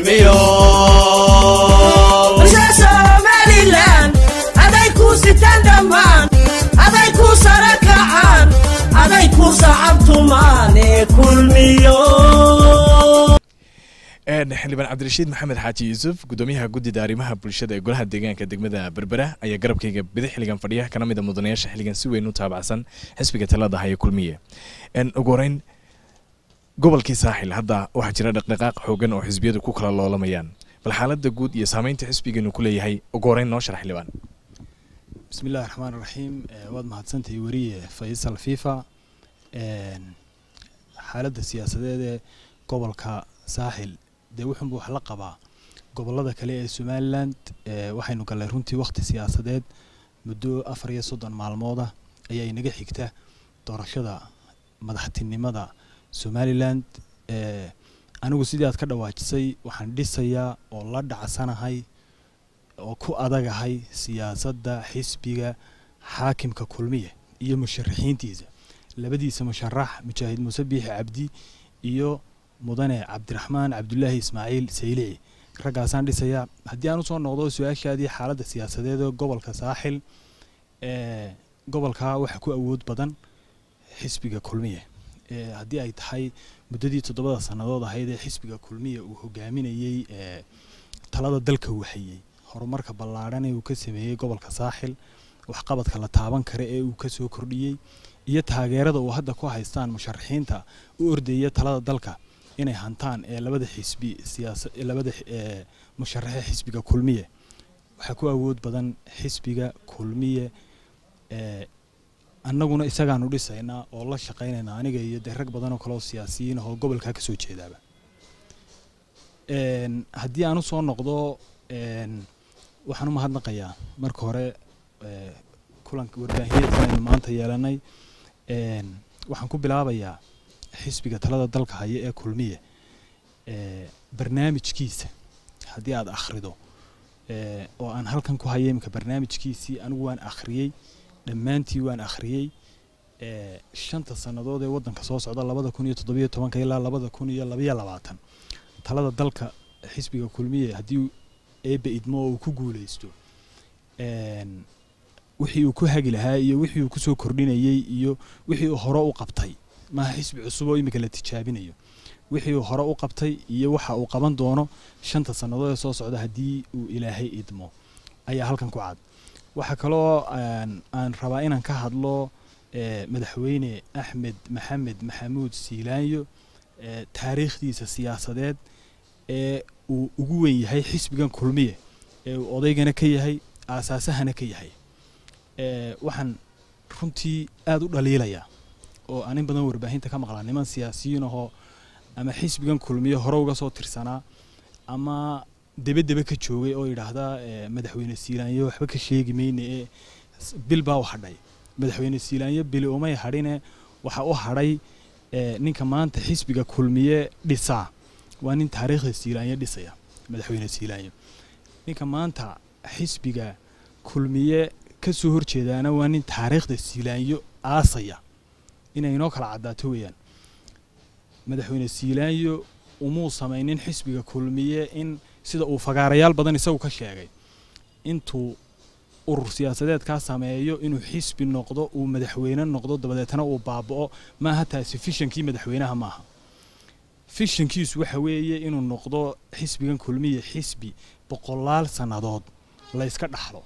kulmiyo bulsha somalilan aday ku sitaan dhammaan aday ku sara kacaan aday ku sacabtumaane kulmiyo xildhibaan cabdirashiid maxamed xaaji yuusuf gudoomiyaha guddida arrimaha bulshada ee golaha deegaanka degmada berbera ayaa garabkayga bidix xiligan fadhiya kana mid a mudanayaasha xiligan si weyn u taabacsan xisbiga talada haya kulmiye ugu horeyn gobolkii saaxil hadda waxaa jira dhaqdhaqaaq xoogan oo xisbiyadu ku kala loolamayaan bal xaalada guud iyo saameynta xisbigeenu ku leeyahay ugu horeyn noo sharax xildhibaan bismi illahi raxmaan raxiim waad mahadsantahay weriye faysal fifa xaaladda siyaasadeed ee gobolka saaxil dee wuxuunba wax la qabaa gobolada kale ee somaliland waxaynu gallay runtii wakhti siyaasadeed muddo afar iyo soddon maalmooda ayaa inaga xigta doorashada madaxtinimada somaliland anigu sidii aad ka dhawaajisay waxaan dhisayaa oo la dhacsanahay oo ku adagahay siyaasadda xisbiga xaakimka kulmiye iyo musharaxiintiisa labadiisa musharax mujaahid muuse biixi cabdi iyo mudane cabdiraxmaan cabdulaahi ismaaciil saylici raggaasaan dhisayaa haddii aan usoo noqdo su-aashaadii xaaladda siyaasadeed ee gobolka saaxil gobolka waxaa ku awood badan xisbiga kulmiye haddii ay tahay muddadii toddobada sannadood ahayd ee xisbiga kulmiye uu hogaaminayey talada dalka uu hayey horumarka ballaadhan ee uu ka sameeyey gobolka saaxil waxqabadka la taaban kara ee uu kasoo kordhiyey iyo taageerada uu hadda ku haystaan musharaxiinta u ordaya talada dalka inay hantaan ee labada xisbi siyaasa labada musharaxe xisbiga kulmiye waxaa ku awood badan xisbiga kulmiye annaguna isagaanu dhisaynaa oo la shaqaynaynaa aniga iyo dee rag badan oo kaleoo siyaasiyiin ahoo gobolkaa kasoo jeedaaba haddii aan usoo noqdo waxaan u mahadnaqayaa marka hore kulanka warbaahineedkan aynu maanta yeelanay waxaan ku bilaabayaa xisbiga talada dalka haya ee kulmiye barnaamijkiisa haddii aad akhrido oo aan halkan ku haya iminka barnaamijkiisii anigu waan akhriyey dhammaantii waan akhriyey shanta sannadood ee waddanka soo socda labada kun iyo toddobiyo tobanka ilaa labada kun iyo labayo labaatan talada dalka xisbiga kulmiye haddii eebbe idmo oo uu ku guuleysto wixii uu ku hagi lahaa iyo wixii uu kusoo kordhinayey iyo wixii uu hore u qabtay maaha xisbi cusub oo iminka la tijaabinayo wixii uu hore u qabtay iyo waxa uu qaban doono shanta sannadood ee soo socda haddii uu ilaahay idmo ayaa halkan ku cad waxaa kaloo aan rabaa inaan ka hadlo madaxweyne axmed maxamed maxamuud siilaanyo taariikhdiisa siyaasadeed ee uu ugu weyn yahay xisbigan kulmiye ee uu odaygana ka yahay aasaasahana ka yahay waxaan runtii aada u dhaliilayaa oo aan in badan warbaahinta ka maqlaa niman siyaasiyiin ahoo ama xisbigan kulmiye hore uga soo tirsanaa ama debe debe ka joogay oo yidhaahda madaxweyne siilaanyo waxba ka sheegi mayne ee bil baa u hadhay madaxweyne siilaanyo bili umay hadhine waxa u hadhay ninka maanta xisbiga kulmiye dhisaa waa nin taariikhda siilaanyo dhisaya madaxweyne siilaanyo ninka maanta xisbiga kulmiye ka soo horjeedaana waa nin taariikhda siilaanyo aasaya inay inoo kala caddaato weeyaan madaxweyne siilaanyo umuu samaynin xisbiga kulmiye in sida uu fagaarayaal badan isagu ka sheegay intuu urur siyaasadeedkaa sameeyo inuu xisbi noqdo uu madaxweyne noqdo dabadeetna uu baaba'o maaha taasi fishankii madaxweynaha maaha fishankiisu waxa weeye inuu noqdo xisbigan kulmiye xisbi boqolaal sannadood la yska dhaxlo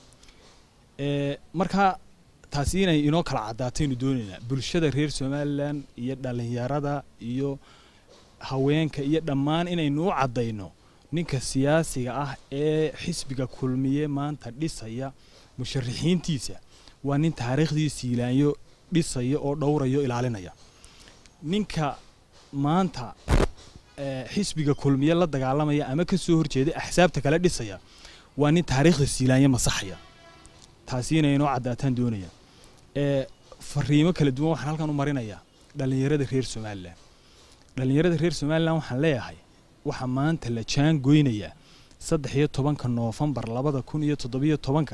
marka taasi inay inoo kala caddaataynu doonaynaa bulshada reer somalilan iyo dhallinyarada iyo haweenka iyo dhammaan inaynu u caddayno ninka siyaasiga ah ee xisbiga kulmiye maanta dhisaya musharaxiintiisa waa nin taariikhdii siilaanyo dhisaya oo dhowrayo ilaalinaya ninka maanta xisbiga kulmiye la dagaalamaya ama ka soo horjeeda axsaabta kale dhisaya waa nin taariikhda siilaanyo masaxaya taasi inay inoo caddaataan doonaya fariimo kala duwan waxaan halkan u marinayaa dhallinyarada reer somalilan dhallinyarada reer somalilan waxaan leeyahay waxaa maanta la jaan goynayaa saddex iyo tobanka noofembar labada kun iyo toddobiyo tobanka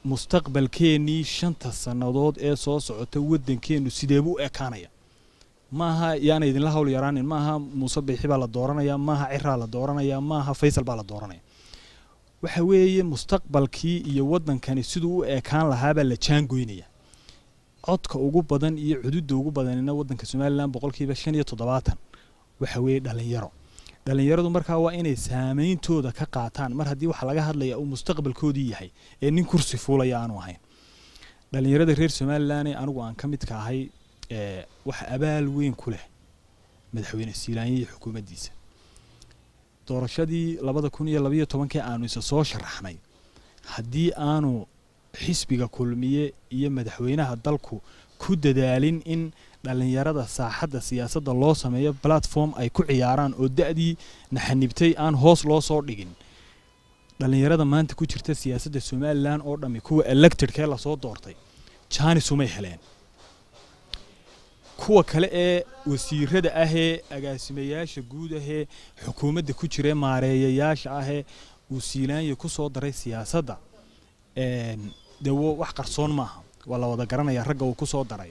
mustaqbalkeennii shanta sannadood ee soo socota waddankeennu sideebuu u ekaanaya maaha yaana idinla hawl yaraanin maaha muuse biixi baa la dooranaya maaha ciraa la dooranaya maaha faysal baa la dooranaya waxa weeye mustaqbalkii iyo waddankani siduu u eekaan lahaabaa la jaangoynaya codka ugu badan iyo cududda ugu badanina waddanka somalilan boqolkiiba shan iyo toddobaatan waxa weeye dhalinyaro dhalinyaradu markaa waa inay saameyntooda ka qaataan mar haddii waxa laga hadlaya uu mustaqbalkoodii yahay ee nin kursi fuulaya aanu ahayn dhalinyarada reer somalilan ee anigu aan ka midka ahay ee waxa abaal weyn ku leh madaxweyne siilaanya iyo xukuumaddiisa doorashadii labada kun iyo labaiyo tobankii aanu isa soo sharaxnay haddii aanu xisbiga kulmiye iyo madaxweynaha dalku ku dadaalin in dhalinyarada saaxadda siyaasadda loo sameeyo platform ay ku ciyaaraan oo da-dii naxanibtay aan hoos loo soo dhigin dhalinyarada maanta ku jirta siyaasadda somalilan oo dhammi kuwa electedkee lasoo doortay jaanis umay heleen kuwa kale ee wasiirada ahee agaasimayaasha guud ahee xukuumadda ku jira maareeyayaasha ahee uu siilaanya ku soo daray siyaasadda dee wax qarsoon maaha waa la wada garanaya ragga uu ku soo daray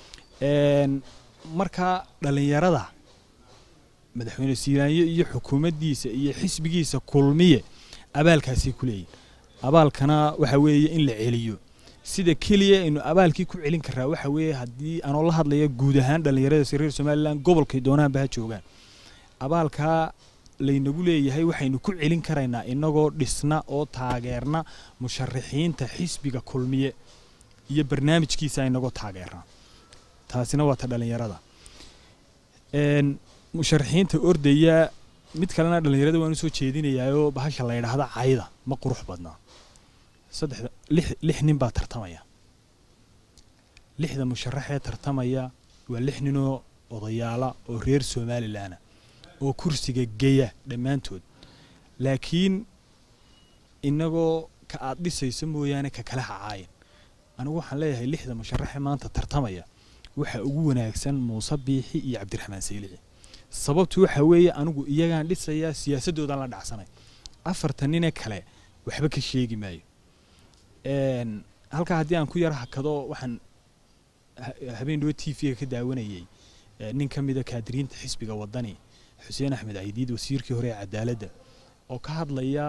markaa dhalinyarada madaxweyne siilaanyo iyo xukuumaddiisa iyo xisbigiisa kulmiye abaalkaasay ku leeyihin abaalkana waxa weeye in la celiyo sida keliya aynu abaalkii ku celin karaa waxa weeye haddii aanoo la hadlaya guud ahaan dhalinyarada reer somalilan gobolkay doonaanba ha joogaan abaalkaa laynagu leeyahay waxaynu ku celin karaynaa inagoo dhisna oo taageerna musharaxiinta xisbiga kulmiye iyo barnaamijkiisa inagoo taageerna taasina waa ta dhalinyarada musharaxiinta ordaya mid kalena dhalinyarada waan usoo jeedinayaayoo bahasha la yidhaahda cayda ma qurux badnaa saddexda lix lix nin baa tartamaya lixda musharaxee tartamaya waa lix ninoo odayaala oo reer somalilanah oo kursiga geya dhammaantood laakiin inagoo ka aad dhisayso mooyaane ka kale hacaayan anigu waxaan leeyahay lixda musharaxee maanta tartamaya waxa ugu wanaagsan muuse biixi iyo cabdiraxmaan saylici sababtu waxa weeye anigu iyagaan dhisayaa siyaasaddoodaan la dhacsanay afartan nine kale waxba ka sheegi maayo halkaa haddii aan ku yar hakado waxaan habeen dhawo t v-ga ka daawanayay nin ka mida kaadiriinta xisbiga wadani xuseen axmed caydiid wasiirkii hore ee cadaaladda oo ka hadlaya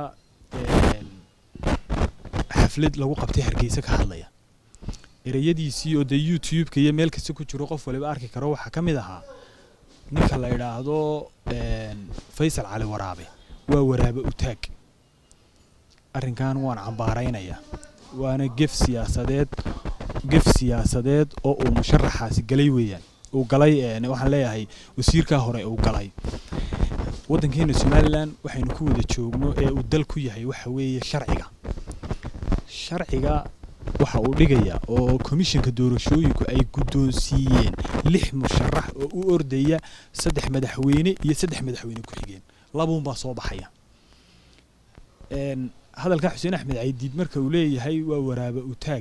xaflad lagu qabtay hargeysa ka hadlaya ereyadiisii oo dee youtube-ka iyo meel kasta ku jiro qof waliba arki karo waxaa ka mid ahaa ninka la yidhaahdo faysal cali waraabe waa waraabe utaag arrinkan waan cambaaraynayaa waana gef siyaasadeed gef siyaasadeed oo uu musharaxaasi galay weeyaan uu galay waxaan leeyahay wasiirkaa hore uu galay waddankeena somalilan waxaynu ku wada joogno ee uu dal ku yahay waxa weeye sharciga sharciga waxa uu dhigayaa oo komishanka doorashooyinku ay guddoonsiiyeen lix musharax oo u ordaya saddex madaxweyne iyo saddex madaxweyne ku-xigeen labuunbaa soo baxaya hadalka xuseen axmed caydiid marka uu leeyahay waa waraaba utaag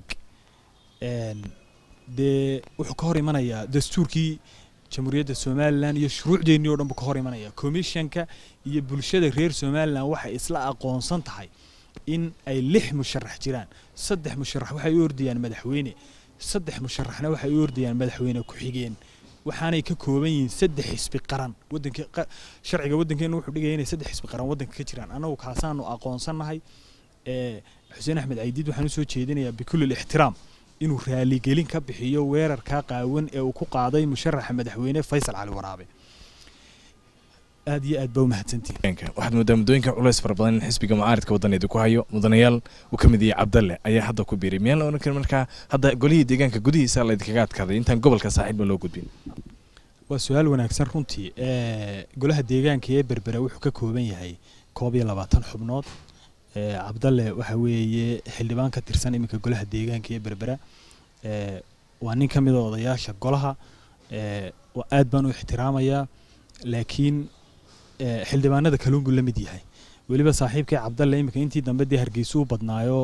dee wuxuu ka hor imanayaa dastuurkii jamhuuriyadda somalilan iyo shuruucdeennii o dhan buu ka hor imanaya komishanka iyo bulshada reer somalilan waxay isla aqoonsan tahay in ay lix musharax jiraan saddex musharax waxay u ordayaan madaxweyne saddex musharaxna waxay u ordayaan madaxweyne ku-xigeen waxaanay ka kooban yihiin saddex xisbi qaran wadanka sharciga waddankeena wuxuu dhigaya inay saddex xisbi qaran waddanka ka jiraan annagu kaasaanu aqoonsannahay xuseen axmed caydiid waxaan usoo jeedinayaa bikulli ixtiraam inuu raaligelin ka bixiyo weerarkaa qaawan ee uu ku qaaday musharaxa madaxweyne faysal cali waraabe aad iyo aad baa u mahadsantihin waxaad moodaa muddooyinka culays fara badan in xisbiga mucaaridka waddaneeda ku hayo mudanayaal uu ka mid yahay cabdalle ayaa hadda ku biiray miyaan la odhan karin markaa hadda golihii deegaanka gudihiisa laydinkaga adkaaday intaan gobolka saaxiibba loo gudbin waa su-aal wanaagsan runtii golaha deegaanka ee berbera wuxuu ka kooban yahay koob iyo labaatan xubnood cabdalle waxa weeye xildhibaan ka tirsan iminka golaha deegaanka ee berbera waa nin ka mida odayaasha golaha aad baan u ixtiraamayaa laakiin xildhibaanada kaluun buu la mid yahay weliba saaxiibkii cabdalle iminka intii dambe dee hargeysa u badnaayo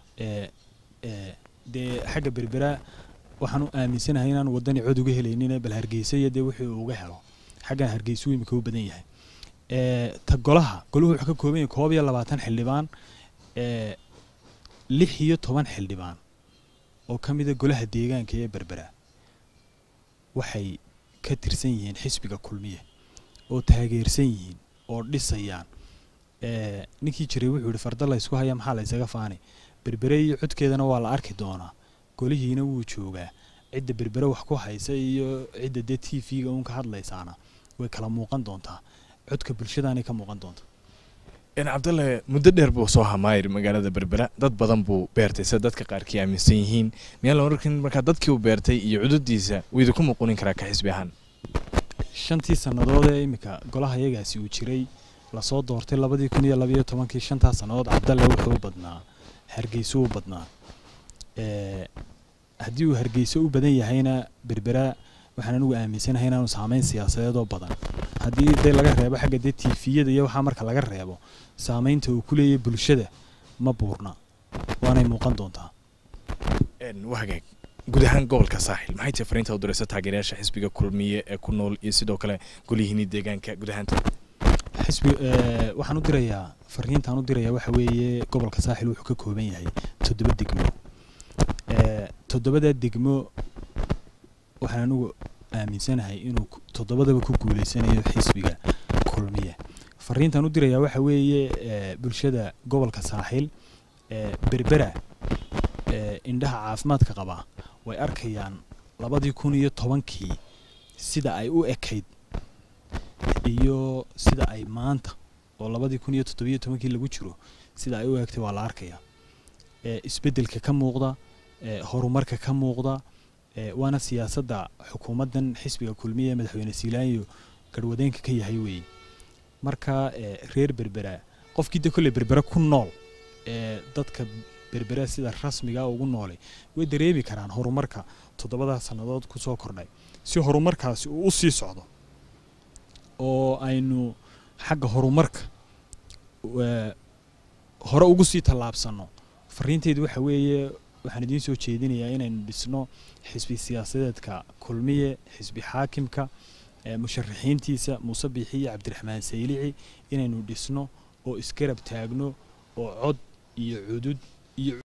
dee xagga berbera waxaan u aaminsanahay inaan wadani cod uga helaynin bal hargeysa iyo dee wixii uu uga helo xaggan hargeysuu iminka u badan yahay ta golaha golahu wuxuu ka kooban yahay koob iyo labaatan xildhibaan lix iyo toban xildhibaan oo ka mida golaha deegaanka ee berbera waxay ka tirsan yihiin xisbiga kulmiye oo taageersan yihiin oo dhisayaan ee, ninkii jiray wuxuu yihi farda la ysku haya maxaa la ysaga faani berbere iyo codkeedana waa la arki doonaa golihiina wuu joogaa cidda berbere wax ku haysa iyo cidda dee t v-ga uun ka hadlaysaana way kala muuqan doontaa codka bulshadaanay ka muuqan doontaa een cabdalle muddo dheer buu soo hamaayir magaalada berbera dad badan buu beertay sida dadka qaarkii aaminsan yihiin miyaan la oran markaa dadkii uu beertay iyo cududdiisa wuu idinku muqunin karaa ka xisbi ahaan shantii sannadood ee iminka golaha yagaasi uu jiray lasoo doortay labadii kun iyo labayo tobankii shantaa sannadood cabdalle wuxuu u badnaa hargeyso u badnaa ee, haddii uu hargeyso u badan yahayna berbera waxaan anigu aaminsanahay inaanu saameyn siyaasadeed oo badan haddii dee laga reebo xagga dee tiifiyada iyo waxaa marka laga reebo saameynta uu ku leeyahay bulshada ma buurna waanay muuqan doontaa een waa hagaag guud ahaan gobolka saaxil maxay tahay fariinta u diraysa taageerayaasha xisbiga kulmiye ee ku nool iyo sidoo kale golihiini deegaanka guud ahaan xisbi ee, waxaan u dirayaa fariintaan u dirayaa waxa weeye gobolka saaxil wuxuu ka kooban yahay toddoba degmo ee, toddobada degmo waxaan anigu aaminsanahay inuu ku- toddobadaba ku guuleysanayo xisbiga kulmiye fariintaan u dirayaa waxa weeye ee, bulshada gobolka saaxil ee, berbera ee, indhaha caafimaadka qaba way arkayaan labadii kun iyo tobankii sida ay u ekayd iyo sida ay maanta oo labadii kun iyo toddobiyo tobankii lagu jiro sida ay u eegtay waa la arkayaa ee isbeddelka ka muuqda ee horumarka ka muuqda ee waana siyaasadda xukuumaddan xisbiga kulmiya ee madaxweyne siilaanyo garwadeenka ka yahay weeye marka ee reer berbera qofkii de kolley berbera ku nool ee dadka berbera sida rasmiga ugu noolay way dareemi karaan horumarka toddobadaa sannadood ku soo kordhay si horumarkaasi uu u sii socdo oo aynu xagga horumarka waa hore ugu sii tallaabsanno fariinteydu waxa weeye waxaan idiin soo jeedinayaa inaynu dhisno xisbi siyaasadeedka kulmiye xisbi xaakimka ee musharaxiintiisa muuse biixi iyo cabdiraxmaan saylici inaynu dhisno oo isgarab taagno oo cod iyo cudud iyo